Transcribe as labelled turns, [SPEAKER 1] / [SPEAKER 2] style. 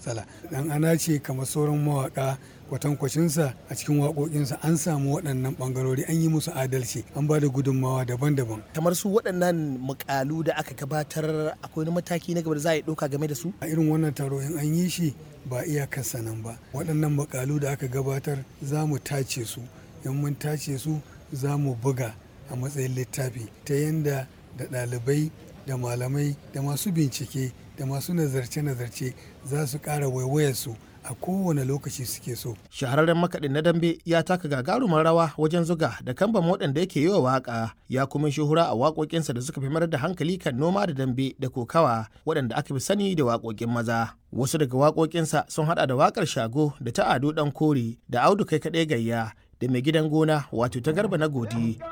[SPEAKER 1] matsala dan ana ce kamar sauran mawaka kwatankwacinsa a cikin waƙoƙinsa an samu waɗannan ɓangarori an yi musu adalci an ba da gudunmawa daban-daban
[SPEAKER 2] kamar su waɗannan mukalu da aka gabatar akwai wani mataki na gaba da za a yi ɗauka game da su
[SPEAKER 1] a irin wannan taro in an yi shi ba iyakarsa nan ba waɗannan mukalu da aka gabatar za mu tace su in mun tace su za mu buga a matsayin littafi ta yadda da ɗalibai da malamai da masu bincike da masu nazarce-nazarce za su ƙara waiwayarsu a kowane lokaci suke so.
[SPEAKER 2] Shahararren makaɗin na dambe ya taka gagarumar rawa wajen zuga da kamban waɗanda yake yi wa waƙa ya kuma shuhura a waƙoƙinsa da suka fi mayar da hankali kan noma da dambe da kokawa waɗanda aka fi sani da waƙoƙin maza. Wasu daga waƙoƙinsa sun haɗa da waƙar shago da ta ado ɗan kore da audu kai kaɗai gayya da mai gidan gona wato ta garba na godi